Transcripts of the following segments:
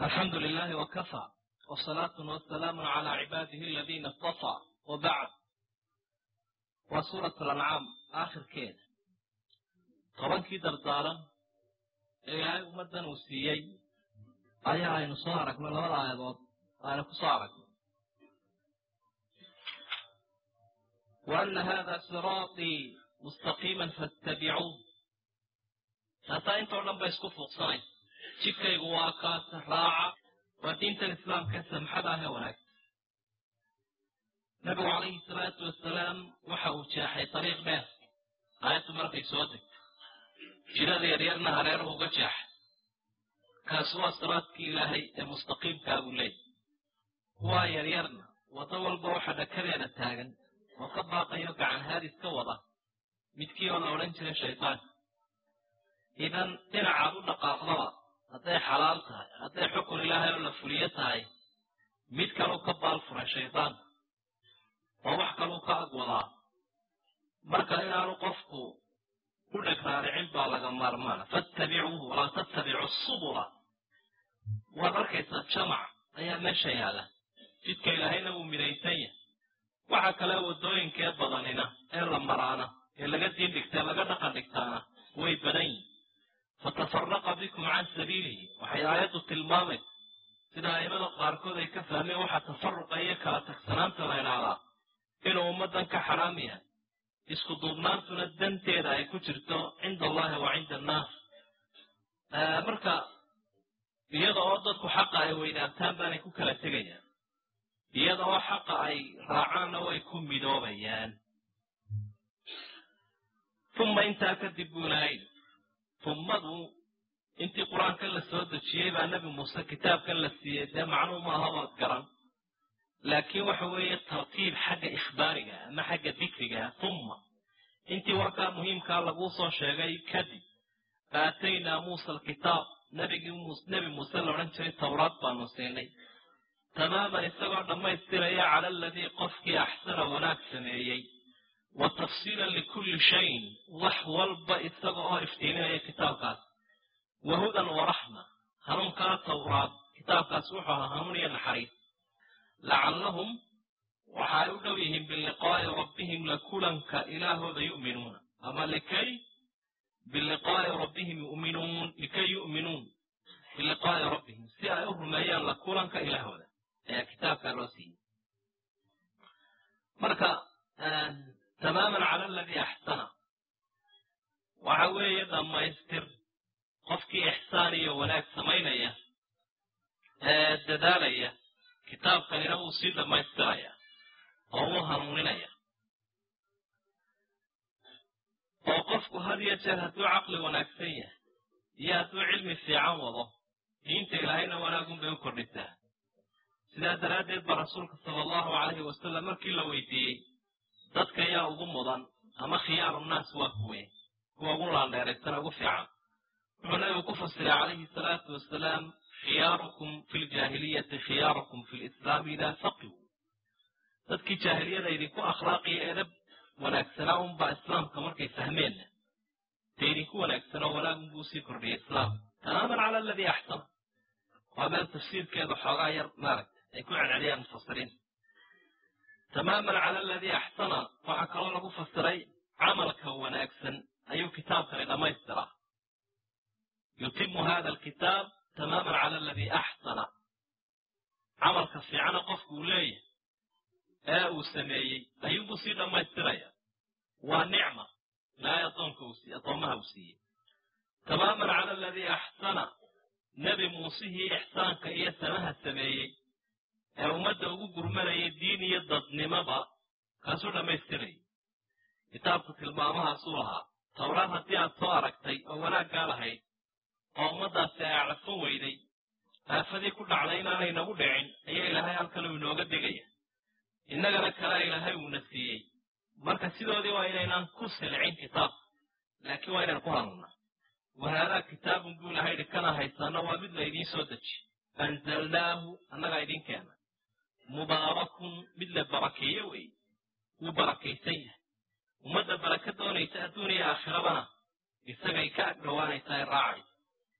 alxamdu lilahi wakafa wsalaatu wasalaamu calaa cibaadihi aladiina istafaa wabacd waa suurat alancaam aakhirkeeda tobankii dardaaran ee ilaahay ummaddan uu siiyey ayaa aynu soo aragnay labada aayadood aynu ku soo aragnay wa ana hada siraatii mustaqiima faاtabicuuh taasaa intoo dhan ba isku fuuqsanaysa jidkaygu waa kaasa raaca waa diintan islaamka samxada ah ee wanaagsan nabigu calayhi salaatu wasalaam waxa uu jeexay dariiq dheer aayaddu markay soo degto jirada yaryarna hareeruhu uga jeexay kaasi waa siraadkii ilaahay ee mustaqiimkaa buu leeyay kuwaa yaryarna waddo walba waxa dhakadeeda taagan oo ka baaqayo gacan haadis ka wada midkii oo la odhan jiray shaydaanka idan dhinacaad u dhaqaaqdaba hadday xalaal tahay hadday xukun ilaahay oo la fuliyo tahay mid kaluu ka baal furay shaydaanka oo wax kaluu ka ag wadaa marka inaanu qofku u dheg raaricin baa laga maarmaana fattabicuuhu walaa tattabicu subula waad arkaysaa jamac ayaa meesha yaala jidka ilaahayna wuu midaysan yahay waxa kale waddooyinkee badanina ee la maraana ee laga diin dhigtee laga dhaqan dhigtaana way badan yihin fatafaraqa bikum can sabiilihi waxay aayaddu tilmaamaysa sida aimada qaarkood ay ka fahmeen waxaa tafaruqa iyo kala tagsanaanta la idhaahdaa inuu ummaddan ka xaraam yahay isku duubnaantuna danteeda ay ku jirto cinda allahi wa cinda annaas marka iyada oo dadku xaqa ay weynaabtaan baanay ku kala tegayaan iyada oo xaqa ay raacaanna way ku midoobayaan uma intaa kadib buu ilahay ummadu intii qur-aankan la soo dejiyey baa nebi muuse kitaabkan la siiyey dee macnuu maaha waad garan laakiin waxa weeye tartiib xagga ikhbaariga ama xagga dikriga umma intii warkaa muhiimkaa laguu soo sheegay kadib aataynaa muusa alkitaab nbigii nebi muuse la odhan jiray towraad baanu siinay tamaaman isagoo dhammaystiraya cala aladii qofkii axsana wanaag sameeyey wa tafsiilan likulli shayin wax walba isaga oo iftiiminaya kitaabkaas wa hudan waraxma hanuunkaa towraad kitaabkaas wuxuu ahaa hanuun iyo naxariis lacallahum waxa ay u dhow yihiin biliqaa'i rabbihim la kulanka ilaahooda yu'minuuna ama likay biliqaa'i rabbihim yuminuun likay yu'minuun biliqaa'i rabbihim si ay u rumeeyaan la kulanka ilaahooda ayaa kitaabkaa loo siiyey marka tamaaman cala aladii axsana waxa weeye dhammaystir qofkii ixsaan iyo wanaag samaynaya ee dadaalaya kitaabkanina wuu sii dhammaystiraya oo wuu hanuuninaya oo qofku had iyo jeer hadduu caqli wanaagsan yahay iyo hadduu cilmi fiican wado diinta ilaahayna wanaagun bay u kordhisaa sidaa daraaddeed ba rasuulka sala allahu calayhi wasalam markii la weydiiyey dadka yaa ugu mudan ama khiyaaru nnaas waa kuwe kuwa ugu laandheeraysana ugu fiican wuxuu nabigu ku fasiray calayhi salaatu wasalaam khiyaarukum fi ljaahiliyati khiyaarukum fi lislaami idaa faqihu dadkii jaahiliyada idinku akhlaaqiyo edab wanaagsanaa unbaa islaamka markay fahmeenna dee idinku wanaagsanoo wanaagunbuu usii kordhiyay islaamka tamaaman cala aladii axsana waa meel tafsiirkeedu xoogaa yar maaragta ay ku celceliyaan mufasiriinta tamaaman cala aladii axsana waxaa kaloo lagu fasiray camalka wanaagsan ayuu kitaabkani dhammaystiraa yutimu hada alkitaab tamaaman cala aladii axsana camalka fiicana qofku uu leeyahay ee uu sameeyey ayuunbuu sii dhammaystiraya waa nicma ilaahay addoonka addoommaha uu siiyey tamaaman cala aladii axsana nebi muusihii ixsaanka iyo samaha sameeyey ee ummadda ugu gurmanayay diin iyo dadnimaba kaasuu dhammaystirayay kitaabku tilmaamahaasuu lahaa towraad haddii aad soo aragtay oo wanaaggaa lahayd oo ummaddaasi ay aclafan weyday aafadii ku dhacday inaanay nagu dhicin ayaa ilaahay halkan uu inooga degaya innagana kale ilaahay uuna siiyey marka sidoodii waa inaynaan ku silcin kitaabka laakiin waa inaynu ku hanuunnaa wahaadaa kitaabun buu ilahay idhi kana haysaana waa mid la idiin soo dejiy anzalnaahu annagaa idiin keena mubaarakun mid la barakeeyo wey wuu barakaysan yahay ummadda baraka doonaysa adduun iyo aakhirabana isagay ka ag dhowaanaysaa ee raacaysa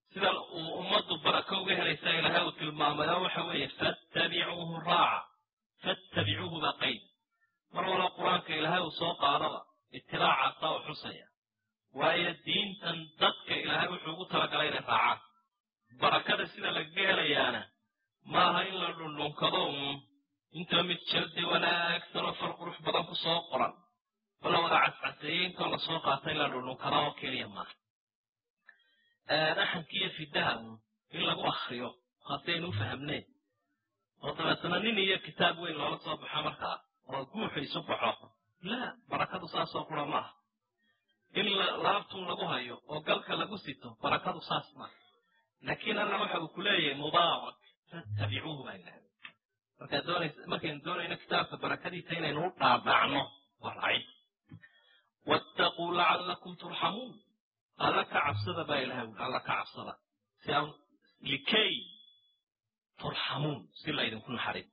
sida uu ummaddu barako uga helaysa ilaahay uu tilmaamay oo waxa weeye fattabicuuhu raaca fattabicuuhu baa qayd mar walba qur-aanka ilaahay uu soo qaadaba itibaacaasa u xusaya waayo diintan dadka ilaahay wuxuu ugu talagalay inay raacaan barakada sida lagaga helayaana maaha in la dhundhunkado uun intoo mid jaldi wanaagsan oo far qurux badan ku soo qoran oo la wada cascaseeyey intoo lasoo qaata in la dhundhunkada oo keliya maaha dhaxankiiyo fidaha uun in lagu akriyo haasaynu u fahamneen oo dabeetana nin iyo kitaab weyn loola soo baxo markaa oo guuxu isu baxo laa barakadu saasoo qura maaha in laabtun lagu hayo oo galka lagu sito barakadu saas maaha laakiin alla waxa uu ku leeyahay mubaarak fattabicuuhu baa idhahda markaa doonaysa markaynu doonayno kitaabka barakadiisa inaynu u dhaadhacno waa raacid wattaquu lacallakum turxamuun alla ka cabsada baa ilahay ui alla ka cabsada si aan likay turxamuun si laydinku naxariis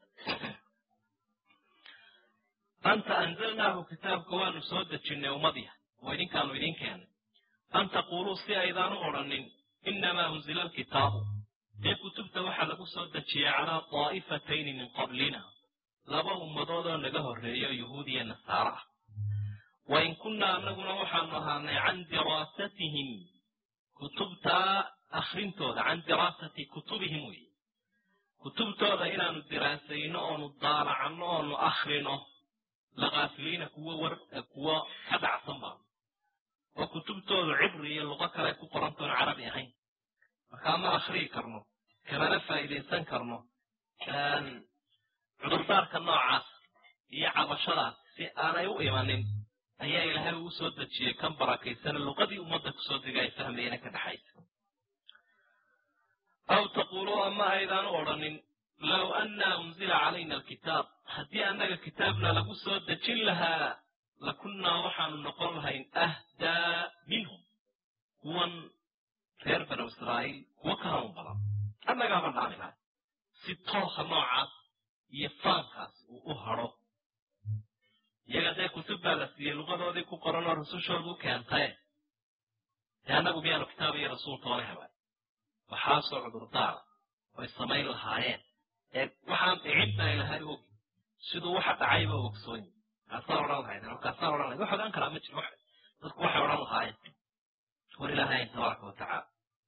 anta anzalnaahu kitaabka waanu soo dejinnay ummadiya oo idinkaanu idin keenay an taquuluu si aydaanu odhanin inamaa unzila alkitaabu dee kutubta waxaa lagu soo dejiyey calaa daa'ifatayni min qablina laba ummadood oo naga horreeyo yuhuud iyo nasaaro ah wain kunnaa annaguna waxaanu ahaanay can diraasatihim kutubtaa akhrintooda can diraasati kutubihim weeye kutubtooda inaanu diraasayno oonu daalacanno oonu akhrino lakaafiliina kuwo war kuwo ka dhacsan baanu oo kutubtoodu cibri iyo luqo kale ku qorantoon carabi ahayn markaa ma akhriyi karno kamana faa'iidaysan karno cudurdaarka noocaas iyo cabashadaas si aanay u imanin ayaa ilaahay uu soo dejiyey kan barakaysana luqadii ummadda kusoo dega ay fahmayana ka dhaxaysa aw taquuluu ama aydaan u odhanin low annaa unzila calayna alkitaab haddii annaga kitaabna lagu soo dejin lahaa lakunnaa waxaanu noqon lahayn ahdaa minhum kuwan reer banu israa'iil kuwo ka hanuun badan annagaama dhaami lahay si toosa noocaas iyo faankaas uu u hadho iyaga dee kutub baa la siiyey luqadoodii ku qoran oo rusushoodu u keentae dee annagu miyaanu kitaab iyo rasuul toona hebay waxaasoo cudurdaara oy samayn lahaayeen ee waxaan dhicin baa ilahay ogi siduu waxa dhacayba ogsoonyi kaasaan odhan lahayd kaasaan odhan lahayd wax ogaan karaa ma jiro dadku waxay odhan lahaayeen war ilaahayn tabaaraka watacaala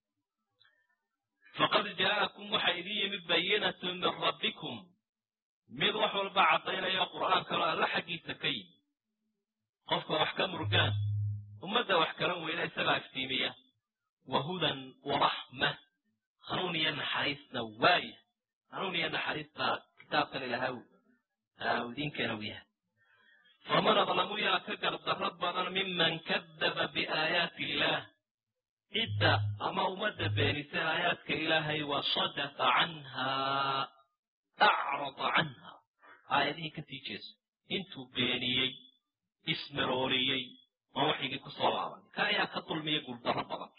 faqad jaa'akum waxa idin yimid bayinatun min rabbikum mid wax walba caddaynaya qur'aankalo alla xaggiisa ka yimi qofka wax ka murgaan ummadda wax kalan weyna isagaa iftiimiya wa hudan waraxma hanuun iyo naxariisna waaya hanuun iyo naxariista kitaabkan ilahay uu idinkeena u yahay faman adlamu yaa ka gardarro badan miman kadaba biaayaati illaah cidda ama ummadda beenisa aayaadka ilaahay wa sadafa canhaa acrada canha aayadihii ka sii jeeso intuu beeniyey ismarooriyey oo waxigii ku soo laaban ka ayaa ka dulmiya guuldarro badan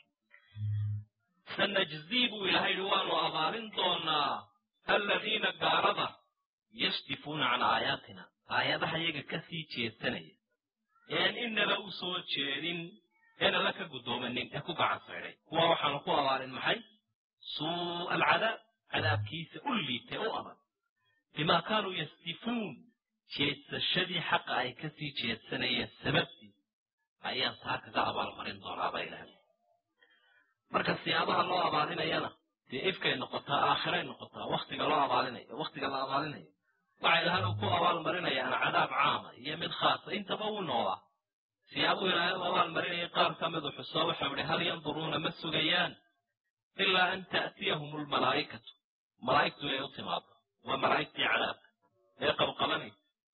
sanajzii buu ilahay yihi waanu abaalin doonaa aladiina gaalada yasdifuuna can aayaatina aayadaha iyaga ka sii jeesanaya een inaba u soo jeedin een alla ka guddoomanin ee ku gacan saydhay kuwa waxaanu ku abaalin maxay suu'a alcadaab cadaabkiisa u liitay u adag bimaa kaanuu yasdifuun jeedsashadii xaqa ay ka sii jeedsanayeen sababtii ayaan taa kaga abaalmarin doonaaba ilahay marka siyaabaha loo abaalinayana dee ifkay noqotaa aakhiray noqotaa waktiga loo abaalinayo waktiga la abaalinayo waxay ilahay ku abaalmarinayaan cadaab caama iyo mid khaasa intaba wuu noolaa siyaabuhu ilaahay u abaalmarinayay qaar ka midu xuso waxau ihi hal yanduruuna ma sugayaan ilaa an ta'tiyahum lmalaa'ikatu malaa'igtu inay u timaado waa malaa'igtii cadaabka ee qabqabanaysa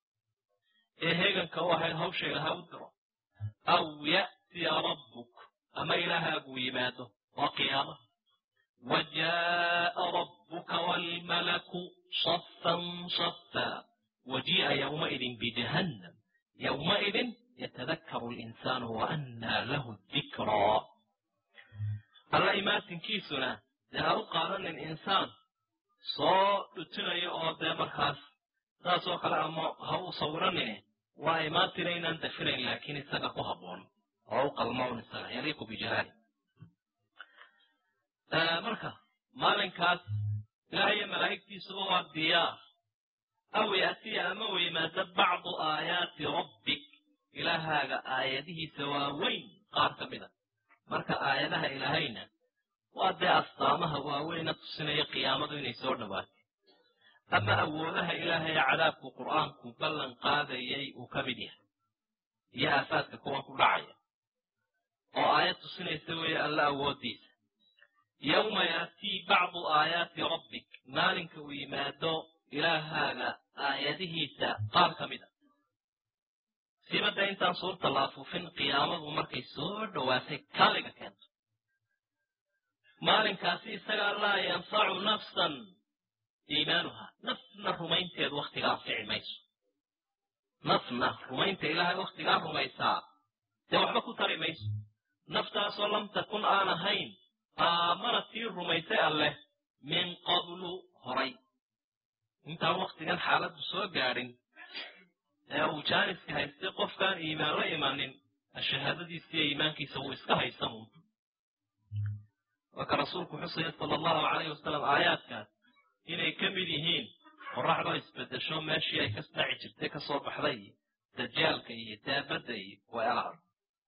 ee heeganka u ahayd hawsha ilaha u diro aw ya'tiya rabbuk ama ilaahaagu yimaado waa qiyaama wa jaa'a rabbuka waalmalaku safan safa wajii'a yowmaidin bijahannam yowmaidin yatadakkaru linsaanu wa annaa lahu dikraa alla imaatinkiisuna dee ha u qaadanin insaan soo dhutinayo oo dee markaas saasoo kale ama ha u sawiranine waa imaatina inaan dafirayn laakiin isaga ku habboon oo u qalmo un isaga yaliiqu bijalaali marka maalinkaas ilaah iyo malaa'igtiisuba waa diyaar aw yaatiya ama u yimaado bacdu aayaati rabbik ilaahaaga aayadihiisa waaweyn qaar ka mida marka aayadaha ilaahayna waa dee astaamaha waaweyna tusinaya qiyaamadu inay soo dhowaatay ama awoodaha ilaahay cadaabku qur'aanku ballan qaadayay uu ka mid yahay iyo aafaadka kuwan ku dhacaya oo aayad tusinaysa weeye alla awooddiisa yowma yaatii bacdu aayaati rabbik maalinka uu yimaado ilaahaaga aayadihiisa qaar ka mid a sibadda intaan suurta la afuufin qiyaamadu markay soo dhowaatay kaliga keento maalinkaasi isagaa laa yanfacu nafsan iimaanuha nafna rumaynteedu wakhtigaa anfici mayso nafna rumaynta ilaahay wakhtigaa rumaysaa dee waxba ku tari mayso naftaasoo lam takun aan ahayn aamana tii rumaysay alleh min qablu horay intaan wakhtigan xaaladdu soo gaadhin ee uu jaaniska haystay qofkaan iimaan la imanin shahaadadiisa iyo iimaankiisa wuu iska haysanuun waa ka rasuulku xusaya sala allahu calayhi wasalam aayaadkaas inay ka mid yihiin qoraxdoo isbedesho meeshii ay ka dhaci jirtay ka soo baxday iyo dajaalka iyo daabadda iyo weelaha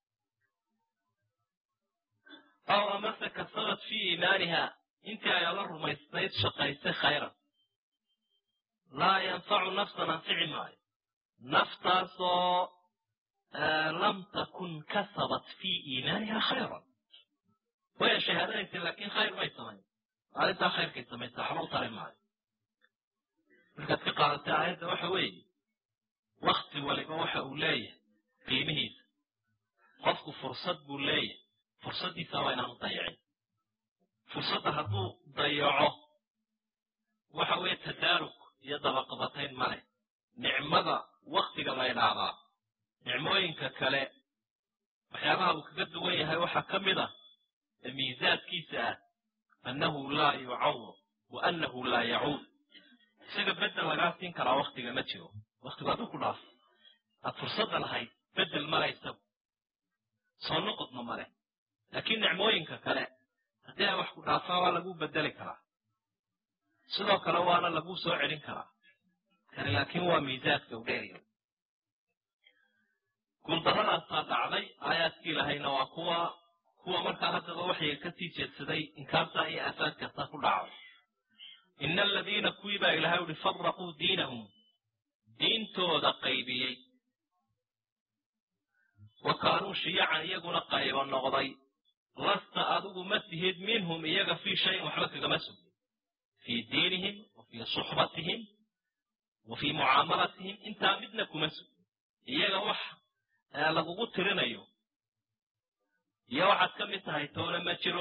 aw amase kasabat fii iimaaniha intii ay ala rumaysnayd shaqaysay khayran laa yanfacu nafsan anfici maayo naftaasoo lam takun kasabat fii iimaaniha khayran way shahaadanaysa laakiin khayr may samayn maalintaa khayrkay samaysa waxba u tari maayo markaad ka qaadatay aayadda waxa weeye wakti waliba waxa uu leeyahay qiimihiisa qofku fursad buu leeyahay fursaddiisa waa inaanu dayacin fursadda hadduu dayaco waxa weeye tadaarug iyo dabaqabatayn maleh nicmada waktiga la ydhaahdaa nicmooyinka kale waxyaabaha uu kaga duwan yahay waxaa ka mid ah ee miisaadkiisa ah annahu laa yucawad wa annahu laa yacuud isaga bedel lagaa siin karaa waktiga ma jiro waktigu hadduu ku dhaafo aad fursadda lahayd bedel male isagu soo noqodna male laakiin nicmooyinka kale haddii ay wax ku dhaafaan waa laguu bedeli karaa sidoo kale waana laguu soo celin karaa kani laakiin waa miisaadka u dheeriyo guuldaradaasaa dhacday aayaadkii ilahayna waa kuwa kuwa markaa haddaba waxyiga ka sii jeedsaday inkaartaa iyo aafaadkaasaa ku dhacday ina aladiina kuwii baa ilahay uhi faraquu diinahum diintooda qaybiyey wa kaanuu shiyacan iyaguna qaybo noqday lasta adigu ma tihid minhum iyaga fii shayin waxba kagama sugin fii diinihim wa fii suxbatihim wa fii mucaamalatihim intaa midna kuma sugin iyaga wax lagugu tirinayo iyo waxaad ka mid tahay toona ma jiro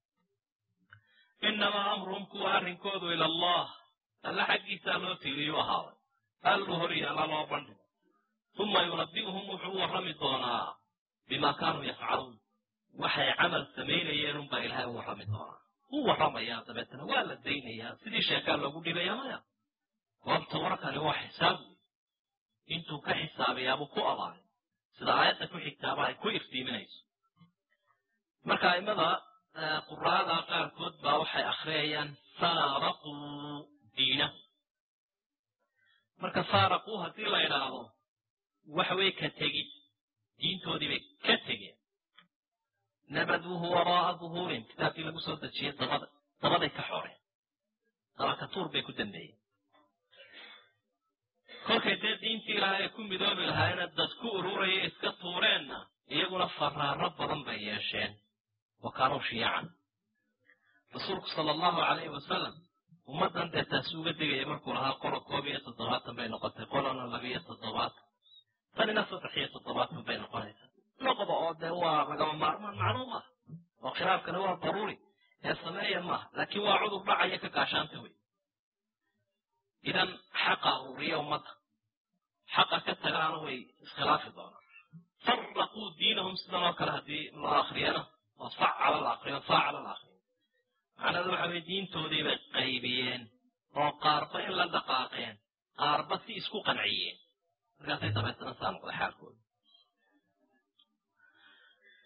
inamaa amruhum kuwa arrinkoodu ila allah alla xaggiisaa loo tiiriyuu ahaaday alluu horiyo alla loo bandhigo uma yunabi'uhum wuxuu u warrami doonaa bimaa kaanuu yafcaluun waxay camal samaynayeen unbaa ilaahay u warrami doonaa u warramayaa dabeetana waa la daynayaa sidii sheekaa loogu dhibaya maya goobta warkani waa xisaab wey intuu ka xisaabayaabuu ku abaaray sida aayadda ku xigtaaba ay ku iftiiminayso marka aimada quraada qaarkood baa waxay akhriyayaan saaraquu diinahu marka saaraquu haddii la idhaahdo waxa weeye ka tegid diintoodii bay ka tegeen nabaduuhu waraa'a duhuurin kitaabkii lagu soo dejiyey dabada dabaday ka xooreen dabakatuur bay ku dambeeyeen kolkay dee diintii ilaahay ay ku midoobi lahaayena dad ku ururaya iska tuureenna iyaguna faraaro badan bay yeesheen wa kaanuu shiyacan rasuulku sala allahu calayhi wasalam ummaddan dee taasi uga digaya markuu lahaa qolo koob iyo toddobaatan bay noqotay qolona labiyo toddobaatan tanina saddex iyo toddobaatan bay noqonaysaa noqda oo dee waa lagama maarmaan macluum ah oo khilaafkani waa daruuri ee sameeya maaha laakiin waa cudur dhacaya ka gaashaanta wey idan xaqa ururiya ummadda xaqa ka tagaana way iskhilaafi doonaan faraquu diinahum sidan oo kale haddii loo akriyana oo facala la akriyo faacala la akriyo macnada waxa weye diintoodii bay qaybiyeen oo qaarba in la dhaqaaqeen qaarba si isku qanciyeen markaasay dabeetana saa noqday xaalkooda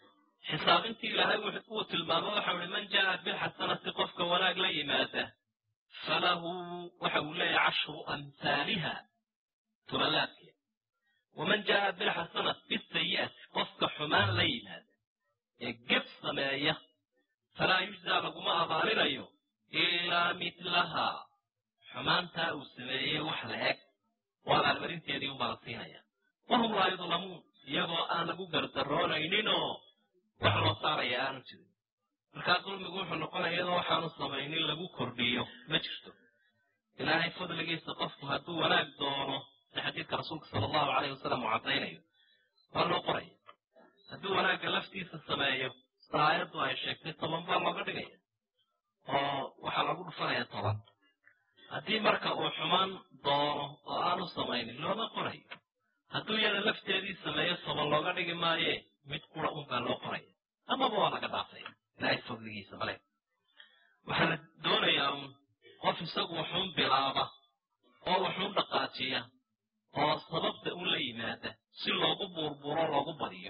xisaabintii ilaahay uu tilmaamo waxau ihi man jaa bilxasanati qofka wanaag la yimaada falahu waxa uu leeyahy cashru amhaaliha tubalaadkeeda waman jaa bilxasanat bisayi'ati qofka xumaan la yimaada ee geb sameeya falaa yujzaa laguma abaalinayo ilaa mitlahaa xumaantaa uu sameeyey wax la eg oo abaalmarinteedii unbaa la siinaya wahum laa yudlamuun iyagoo aan lagu gardaroonayninoo wax loo saaraya aanu jirin markaa dulmigu wuxuu noqonaya iyadoo waxaanu samaynin lagu kordhiyo ma jirto ilaahay fadligiisa qofku hadduu wanaag doono si xadiidka rasuulka sala allahu caleyh wasalam uu caddaynayo waa loo qoraya hadduu wanaagga laftiisa sameeyo sida aayaddu ay sheegtay toban baa looga dhigaya oo waxaa lagu dhufanaya toban haddii marka uu xumaan doono oo aanu samaynin looma qorayo hadduu iyada lafteedii sameeyo toban looga dhigi maaye mid qura un baa loo qoraya amaba waa laga dhaafaya ilaahay fadligiisa male waxaa la doonayaa un qof isagu waxuun bilaaba oo waxuun dhaqaajiya oo sababta un la yimaada si loogu buurburo loogu badiyo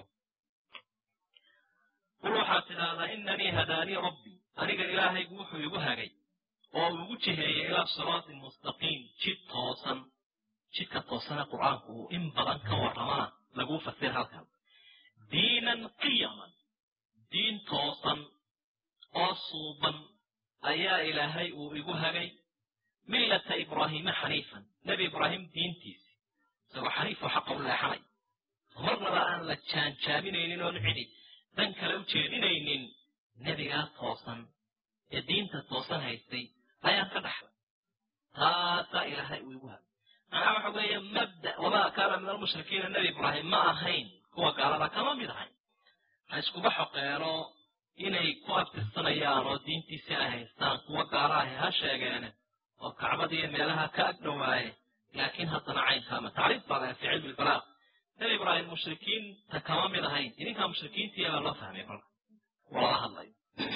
qul waxaad tidhaahdaa inanii hadaanii rabbii aniga ilaahaygu wuxuu igu hagay oo uu igu jiheeyey ilaa siraatin mustaqiim jid toosan jidka toosane qur'aanku uu in badan ka warramana laguu fasir halkan diinan qiyaman diin toosan oo suuban ayaa ilaahay uu igu hagay millata ibraahiima xaniifan nebi ibraahim diintiisi isagoo xaniifoo xaqa u leexanay marnaba aan la jaanjaaminaynin oon cidi dan kale u jeedinaynin nebigaa toosan ee diinta toosan haystay ayaan ka dhaxlay taasaa ilaahay uu igu hagay macnaha waxa weeye mabda wamaa kaana min almushrikiina nebi ibraahim ma ahayn kuwa gaalada kama mid ahayn ha iskuba xoqeeno inay ku abtirsanayaan oo diintiisii ay haystaan kuwa gaala ahi ha sheegeene oo kacbadiiyo meelaha ka ag dhowaaye laakiin haddana caynkaama tacriif baa laha fi cilmi lbalaaq nebi ibraahim mushrikiinta kama mid ahayn idinkaa mushrikiintii baa loo fahmay kolka walala hadlayo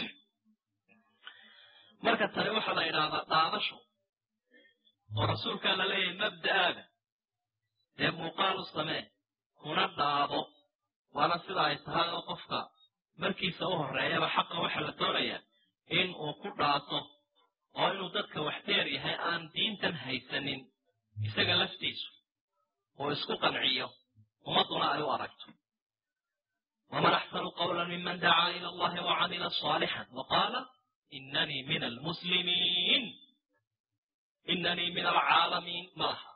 marka tani waxaa la idhaahdaa dhaadasho oo rasuulkaa la leeyahay mabda'aaga dee muuqaalu samee kuna dhaado waana sida ay tahay oo qofka markiisa u horreeyaba xaqa waxaa la doonayaa in uu ku dhaato oo inuu dadka wax dheer yahay aan diintan haysanin isaga laftiisu oo isku qanciyo ummadduna ay u aragto waman axsanu qawla miman dacaa ila allahi wacamila saalixan waqaala inanii min almuslimiin inanii min alcaalamiin ma laha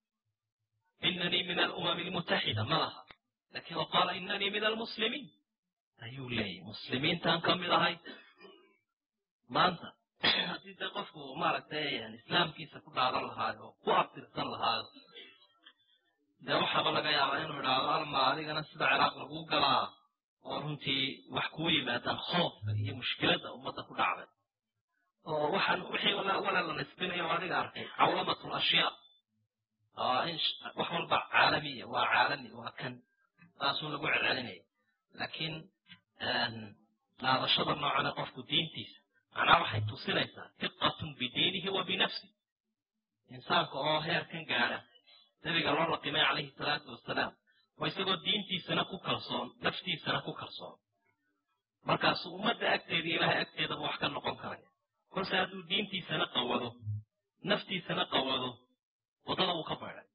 inanii min alumami almutaxida ma laha lakin waqaala inanii min almuslimiin ayuu leeyahy muslimiintaan ka mid ahay maanta haddii dee qofku maaragtay islaamkiisa ku dhaadan lahaayo oo ku abtirsan lahaayo dee waxaaba laga yaabaa inuu idhaahdo alma adigana sida ciraaq laguu galaa oo runtii wax kuu yimaadaan khoofka iyo mushkiladda ummadda ku dhacday oo waxaan wixii wala la nisbinayo adiga arkay cawlamat lashyaa in wax walba caalamiya waa caalami waa kan saasuu lagu celcelinaya laakiin dhaadashada noocane qofku diintiisa macnaha waxay tusinaysaa hiqatun bidiinihi wa binafsi insaanka oo heerkan gaadha nabiga loo laqimay calayhi salaatu wasalaam waa isagoo diintiisana ku kalsoon naftiisana ku kalsoon markaasuu ummadda agteeda ilaahay agteedaba wax ka noqon karaya kolse hadduu diintiisana qawado naftiisana qawado waddada uu ka baydhay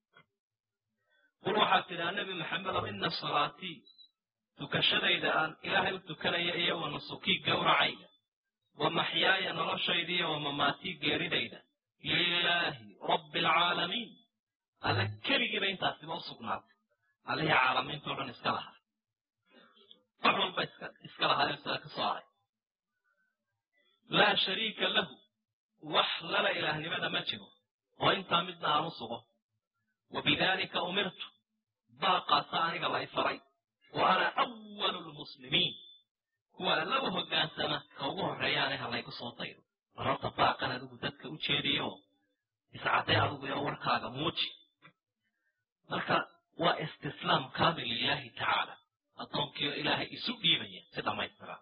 qul waxaad tidhaha nebi maxamedow ina salaatii tukashadayda aan ilaahay u tukanaya iyo wa nusukii gowracayda wa maxyaaya noloshayda iyo wa mamaatii geeridayda lilaahi rabbi alcaalamiin alla keligiiba intaasiba u sugnaatay allihii caalamiintao dhan iska lahaa wax walba iska lahaayo isaga ka soo haray laa shariika lahu wax lala ilaahnimada ma jiro oo intaa midna aan u sugo wa bidaalika umirtu baaqaasa aniga la ifaray wa ana awalu lmuslimiin kuwa alla u hoggaansama ka ugu horreeyaane ha laygu soo daydo mar horta baaqan adigu dadka u jeediyo iscadday adigu iyo warkaaga muuji marka waa istislaam kaamil lilaahi tacaala addoonkiio ilaahay isu dhiibaya si dhammaystira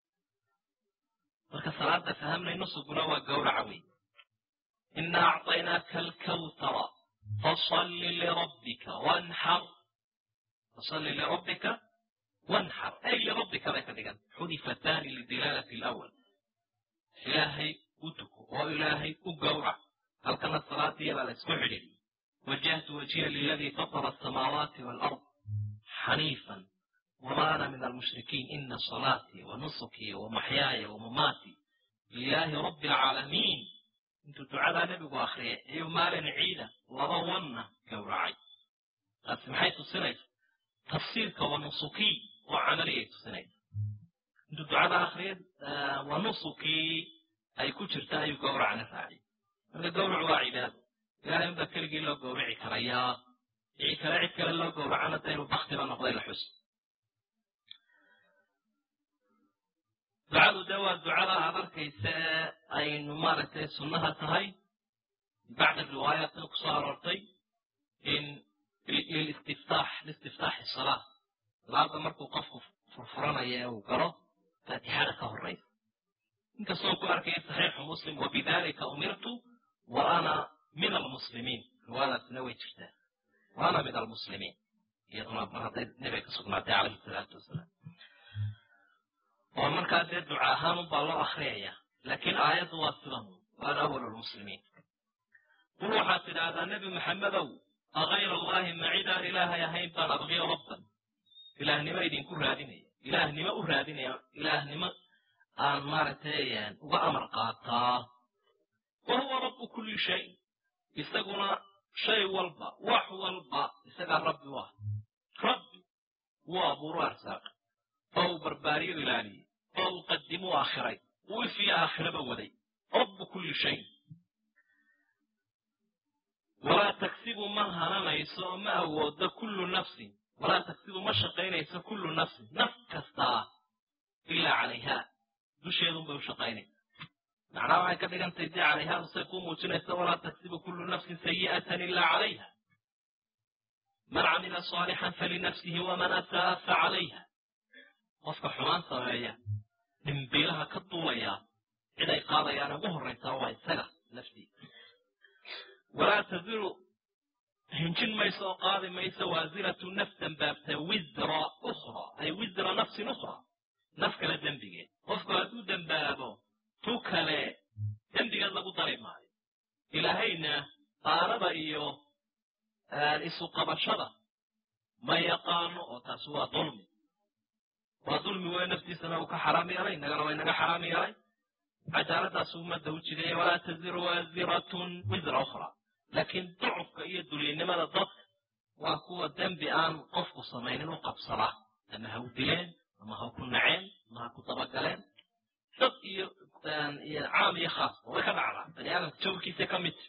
marka salaada fahamnay nusuguna waa gowraca wey ina acطaynaaka alkawtara fasalli lirabbika wanxar fasalli lirabbika wanxar ay lirabbika bay ka dhigan xudifataani lidilaalati alawal ilaahay u tuko oo ilaahay u gowrac halkana salaadiyabaa la isku xidhiidhiyey wajahtu wajhiya liladii fatara asamaawaati waalard xaniifan wama ana min almushrikiin ina salaatii wa nusukii wa maxyaaya wa mamaatii lilaahi rabbi alcaalamiin intuu ducadaa nebigu akriyay ayuu maalin ciida laba wanna gowracay taasi maxay tusinaysa tafsiirka wa nusukii oo camaliyay tusinaysa intuu ducada akriyay wa nusukii ay ku jirta ayuu gowracna raaciyay marka gowrac waa cibaado ilahay unbaa keligii loo gowraci karayaa cid kale cid kale loo gowracana da inuu baktiba noqday la xus ducadu de waa ducada aad arkaysa ee aynu maaragtay sunnaha tahay bacda riwaayaatna ku soo aroortay in lilistiftax liistiftaaxi salaa salaada markuu qofku furfuranaya ee uu galo faatixada ka horaysa inkastoo ku arkaya saxiixu muslim wabidalika umirtu wa ana min almuslimiin riwaayadaasina way jirtaa wa ana min almuslimiin iyaduna mar hadday nebiga ka sugnaatay calayhi salaatu wasalaam oo markaa dee duca ahaan unbaa loo akriyaya laakiin aayaddu waa sidan waana awal lmuslimiin qul waxaad tidhaahdaa nebi maxamedow akayra allahi ma cidaan ilaahay ahayn baan abqiyo rabban ilaahnimo idinku raadinaya ilaahnimo u raadinaya ilaahnimo aan maaragtay uga amar qaataa wa huwa rabbu kulli shay isaguna shay walba wax walba isagaa rabbi u ah rabbi wuu abuuru arsaaq oo uu barbaariyo ilaaliyey oo uu qadimu aakhiray uu ifiyo aakhiraba waday rabbu kulli shay walaa tagsibu ma hananayso oo ma awoodo kullu nafsin walaa tagsibu ma shaqaynayso kullu nafsin naf kastaa ilaa calayha dusheedunbay u shaqaynaysa macnaha waxay ka dhigantay dee calayhaadu say kuu muujinaysa walaa tagsibu kullu nafsin sayi'atan ilaa calayha man camila saalixan falinafsihi waman asaa fa calayha qofka xumaan sameeya dhimbiilaha ka duulaya cid ay qaadayaan ugu horraysaa waa isaga laftiisa walaa tadiru hinjin mayso oo qaadi mayso waasiratu naf dambaabta wisra ukhra ay wisra nafsin ukhra naf kale dembigeed qofku hadduu dembaabo tu kale dembigeed lagu dari maayo ilaahayna qaanada iyo isu qabashada ma yaqaano oo taasi waa dulmi waa dulmi wey naftiisana uu ka xaraam yeelay innagana waa inaga xaraam yeelay cadaaladaasu ummadda u jideeye walaa taziru waasiratun wisra ukhra laakiin ducufka iyo duliynimada dadka waa kuwa dembi aan qofku samaynin u qabsadaa ama ha u dileen ama ha ku naceen ama ha ku dabagaleen dad iyo caam iyo khaas oo way ka dhacdaa bani aadamka jawrkiisa ka mid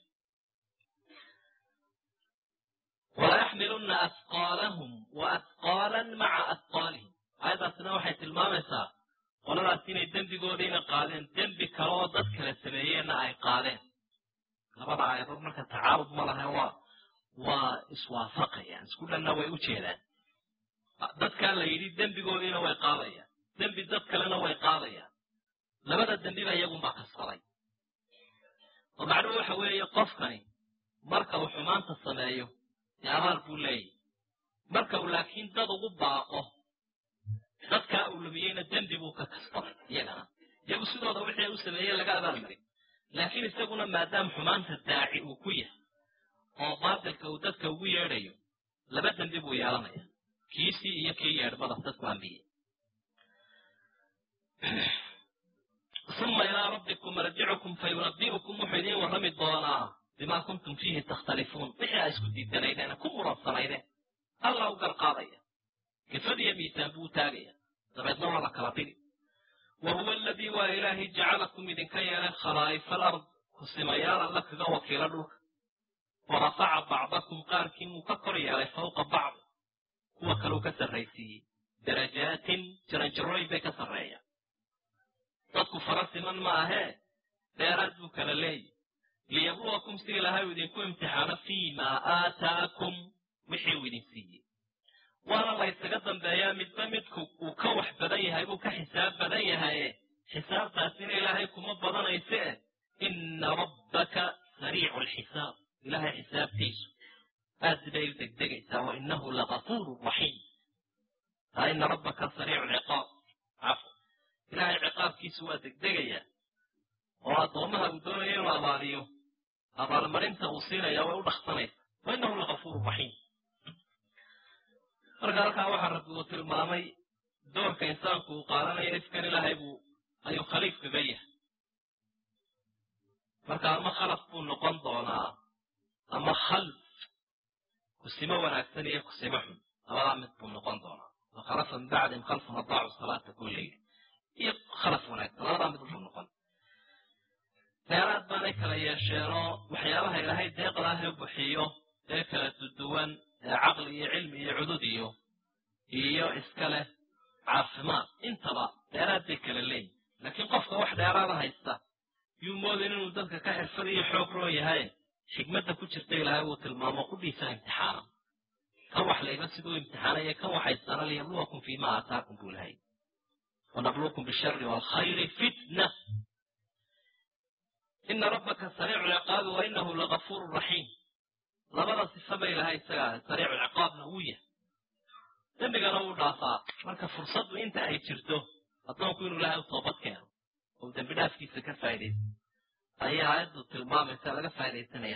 walayaxmiluna asqaalahum wa asqaalan maca asqaalihim aayaddaasina waxay tilmaamaysaa qoladaas inay dembigoodiina qaadeen dembi kale oo dad kala sameeyeenna ay qaadeen labada aayadood marka tacaarud ma laha waa waa iswaafaqayaan isku dhanna way u jeedaan dadkaa la yidhi dembigoodiina way qaadayaan dembi dad kalena way qaadayaan labada dembiba iyagunbaa kasbaday oo macnuhu waxa weeye qofkani marka uu xumaanta sameeyo dee abaal buu leeyahy marka uu laakiin dad ugu baaqo dadkaa uu lumiyeyna dembi buu ka kasbaday iyagana iyagu sidooda wixii u sameeyey laga abaalmarin laakiin isaguna maadaama xumaanta daaci uu ku yahay oo baatilka uu dadka ugu yeedhayo laba dembi buu yeelanaya kiisii iyo kii yeedhbada dadku ambiyey uma ilaa rabbikum marjicukum fayunabi'ukum wuxuu idiin warrami doonaa bimaa kuntum fiihi takhtalifuun wixii aa isku diidanaydeen ku muransanaydeen alla u garqaadaya kifadiyo miisaan buu taagaya dabeedna waa la kala dhigi wa huwa aladii waa ilaahay jacalakum idinka yeelay khalaa'ifa alard kusimayaal alla kaga wakiila dhulka wa rafaca bacdakum qaarkiin wuu ka kor yeelay fawqa bacdi kuwa kaleu ka sarraysiiyey darajaatin jaranjarooyin bay ka sarreeyaan dadku fara siman ma ahee dheeraad buu kala leeyahy liyabluwakum si ilaahay uu idinku imtixaano fii maa aataakum wixii uu idin siiyey waana la ysaga dambeeyaa midba midku uu ka wax badan yahay buu ka xisaab badan yahaye xisaabtaasina ilaahay kuma badanayse eh ina rabbaka sariicu alxisaab ilaahay xisaabtiisu aad bay u degdegaysaa wa inahu lagafuuru raxiim ina rabbaka sariicu lciqaab cafw ilaahay ciqaabkiisu waa degdegaya oo addoomaha uu doonaya inuu abaaliyo abaalmarinta uu siinaya way u dhaksanaysa wa inahu lagafuuru raxiim marka halkaa waxaa rabbi uu tilmaamay doorka insaanku uu qaadanayo ifkan ilaahay buu ayuu khaliif kaga yahay marka ama khalaf buu noqon doonaa ama khalf kusimo wanaagsan iyo kusimo xun labadaa mid buu noqon doonaa wakhalafa min bacdihim khalfun adaacu salaata kullayl iyo khalaf wanaagsan labadaa mid buu noqon deeraad baanay kala yeesheenoo waxyaabaha ilaahay deeqdaah u bixiyo ee kala duduwan ee caqli iyo cilmi iyo cudud iyo iyo iska leh caafimaad intaba dheeraad bay kala leeyihin laakiin qofka wax dheeraada haysta yuu moodayn inuu dadka ka xirfad iyo xoog roon yahay xikmadda ku jirta ilaahay uu tilmaamo qudhiisa imtixaana kan wax layba siduu imtixaanaya kan waxaystana liyabluwakum fiima aataakum buu lahay wanabluukum bishari waalkhayri fitna ina rabbaka sariicu lciqaabi wa inahu lagafuuru raxiim labada sifaba ilahay isagaa sariicu lciqaabna wuu yahay dembigana wuu dhaafaa marka fursaddu inta ay jirto addoonku inuu ilaahay u toobad keeno oo dembi dhaafkiisa ka faa'idaysto ayaa aayaddu tilmaamaysa laga faa'idaysanaya